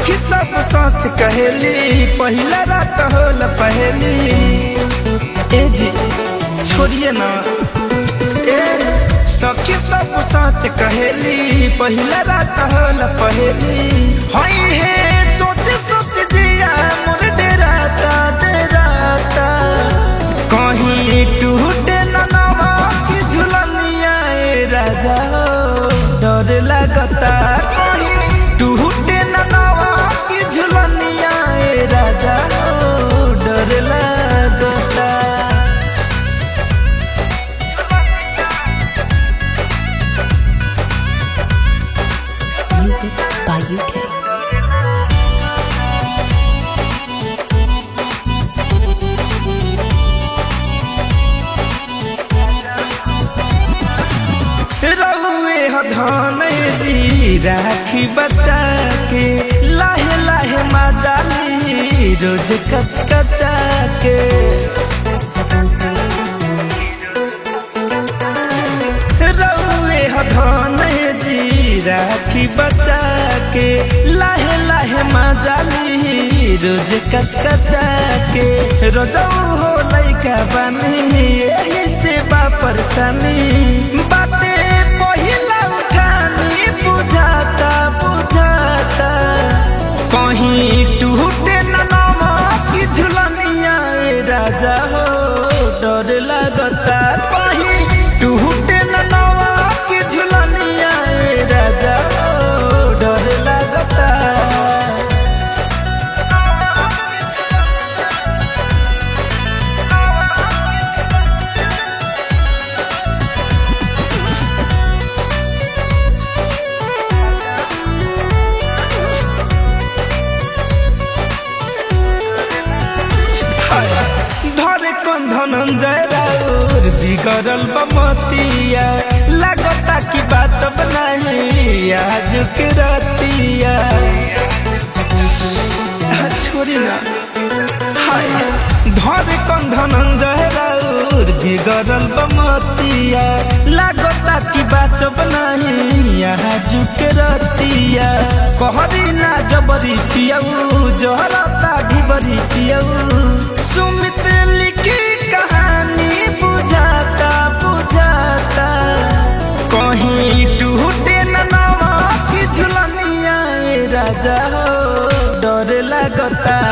सखी सब सच कहेली पहिला रात होला पहेली ए जी छोड़िए ना ए सखी सब सच कहेली पहिला रात होला पहेली हई हे सोच सोच जिया मोर डेराता डेराता कहीं टूटे न नवा की झुलनिया ए राजा हो डर लगता कहीं टूटे न नवा की झुलनिया ए राजा हो डर लगता Music by UK. रउए धन जी राखी बचा के लाहे लाहे मजाली रोज कच कचा के रउए धन जी राखी बचा के लाहे लाहे मजाली रोज कच कचा के रोजौ हो लैका बनी यही से बा परेशानी बाटे पहिला उठानी बुझाता बुझाता कहीं टूटे न नवा की झुलनिया ए राजा हो डर लगता कहीं टूटे न नवा की झुलनिया ए राजा हो डर लगता धरे कौन धनंजय राउर बिगड़ल बमतिया लगता कि बात नहीं आज के रतिया छोड़ी ना हाय धरे कौन धनंजय राउर बिगड़ल बमतिया लगता कि बात नहीं आज के रतिया कहरी ना जबरी पियऊ जहरता ढिबरी पियऊ सुमित लिखी कहानी बुझाता बुझाता कहीं टूटे न नवा की झुलनिया ए राजा हो डर लगता